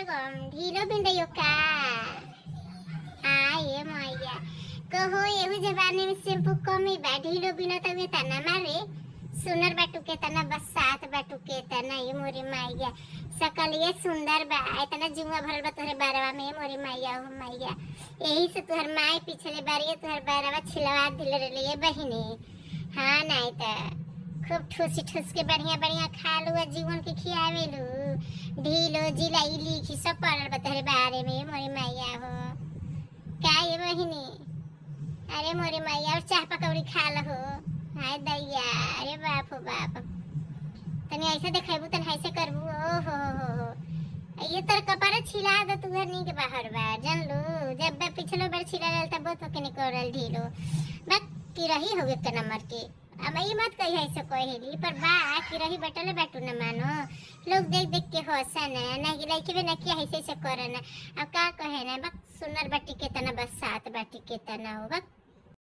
गम ढीलो बिंडयो का आए मैया कहो एहू जमाने में शैम्पू कमी बा ढीलो बिना तवे तना मारे सुनर बाटू के तना बस सात बाटू के तना ये मोरी मैया सकल ये सुंदर बा इतना जुआ भरल बा तोहरे बारवा में मोरी मैया हो मैया यही से तोहर माई पिछले बार ये तोहर बारवा छिलवा दिल रही बहिनी हाँ नहीं तो खूब ठूसी ठूस के बढ़िया बढ़िया खा लू आ जीवन के खियावे लू ढीलो जिलाई लिखी सब पढ़ल बा तोहरे बारे में मोरी मैया हो का ये बहिनी अरे मोरी मैया और चाह पकौड़ी खा लहो हाय दैया अरे बाप हो बाप तनी ऐसे देखेबू तनी ऐसे करबू ओ हो हो हो ये तर कपारे छिला दो तू घर के बाहर बा जान लो जब बा पिछलो बार छिला रहल तब बहुत होके निकलल ढीलो बस की रही हो एक नंबर के अब ये मत कही ऐसे कहेली पर बा की रही बटले बैठू न मानो लोग देख देख के हंसन ना कि लइके बे ना कि ऐसे ऐसे करन अब का कहे ना बस सुनर बाटी के तना बस सात बाटी के तना हो बस